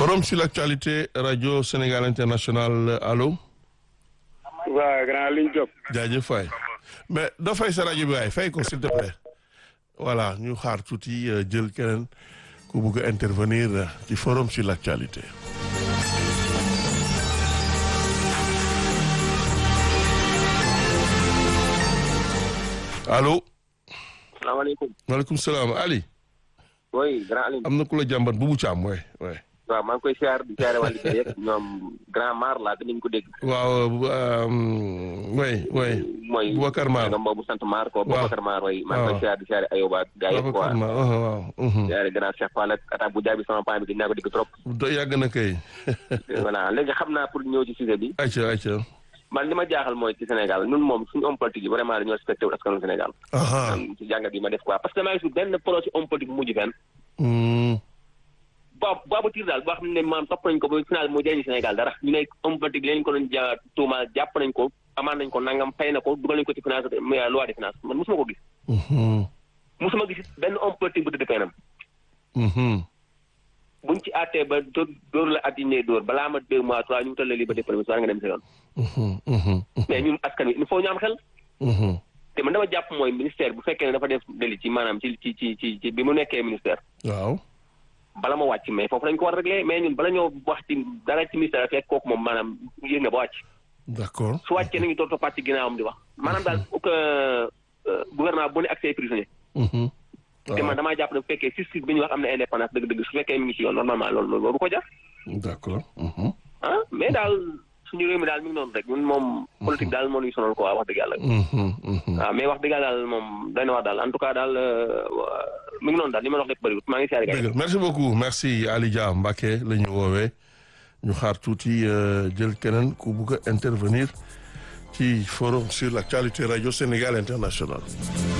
forum sur l'actualité radio Sénégal international allo. waaw grand liñ jóg. jaajëf waay mais doo fay sa rajo bi waay fay ko s'il te plaît. voilà ñu xaar tuuti jël keneen ku bugg a intervenir ci forum sur l'actualité. allo. salaamaaleykum. maaleykum salaam Ali. oui grand Alioune. am na ku la jàmbat bu bu caam waay waay. waaw maa ngi koy siyaar di siyaare wàllu kër yëpp ñoom grand Mar laa dinañ ko dégg. waaw way way mooy Boubacar Mar nga boobu sant Mar ko waaw Boubacar Mar way maa ngi koy waaw. siyaar di siyaare Ayoba gaa yëpp Boubacar quoi. Mar waaw waaw. mhm. siyaare grand Cheikh Fall ak attaque bu jaabi sama paa bi gis naa ko dégg trop. do yàgg na kay. voilà léegi xam naa pour ñëw ci sujet bi ayca ayca. man li ma jaaxal mooy ci Sénégal ñun moom suñu homme politique yi vraiment dañoo respecté wu askanu Sénégal. aha man ci jàngat bi ma def quoi parce que maa ngi su benn projet homme politique bu mujj fenn. Mm. boobu boobu tiir daal boo xam ne maam topp nañ ko ba final mu jëriñ Sénégal dara ñu ne homme politique leen ko doon ja tuuma jàpp nañ ko amaan nañ ko nangam fay na ko dugal nañ ko ci finance loi de finance man mosuma ko gis Mhm. mosuma gis benn homme politique bu tëdd fenam Mhm. buñ ci àttee ba dóor dóor la at yi ne dóor balaa ma deux mois trois ñu wutal la liberté provisoire nga dem sa yoon Mhm. Mhm. mais ñun askan wi il faut ñu am xel Mhm. te man dama jàpp mooy ministère bu fekkee ne dafa def délit ci maanaam ci ci ci ci ci bi mu nekkee ministère waaw. bala ma wàcc mais foofu lañ ko war a régler mais ñun bala ñoo wax ci dara ci ministère fekk kooku moom maanaam yéeg nga ba wàcc d'accord. su wàccee nañu toog toppaat ci ginnaawam di wax maanaam daal pour que gouvernement bu ne ak say prisonniers Mhm. te man waaw damaa jàpp ne bu fekkee justice bi ñu wax am na indépendance dëgg-dëgg su fekkee mi ngi ci yoon normalement loolu loolu waru ko jar d'accord. Mhm. ah mais daal suñu réew mi daal mi ngi noonu rek ñun moom politique daal moo ñuy sonal quoi wax dëgg yàlla Mhm. Mhm. waaw mais wax dëgg yàlla daal moom day na wax daal en tout cas daal euh, mi ngi noonu daal li ma la wax lépp bëriwul maa ngi siyaare gars yi. dëgg merci beaucoup merci Ali Dia Mbacké la ñu woowee ñu xaar tuuti euh, jël keneen ku bugg a intervenir ci forum sur l'actualité radio Sénégal international